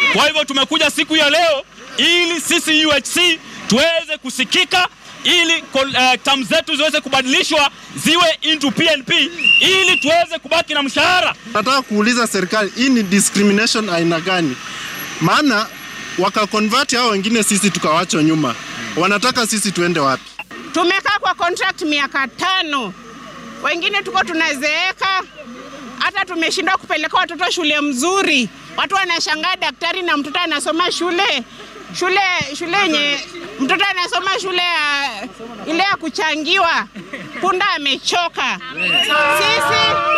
Kwa hivyo tumekuja siku ya leo ili sisi UHC tuweze kusikika ili uh, term zetu ziweze kubadilishwa ziwe into PNP ili tuweze kubaki na mshahara. Nataka kuuliza serikali, hii ni discrimination aina gani? Maana wakakonvert hao wengine, sisi tukawachwa nyuma. Wanataka sisi tuende wapi? Tumekaa kwa contract miaka tano, wengine tuko tunazeeka, hata tumeshindwa kupeleka watoto shule mzuri. Watu wanashangaa daktari na mtoto anasoma shule shule shule yenye mtoto anasoma shule ya ile ya kuchangiwa, punda amechoka. Sisi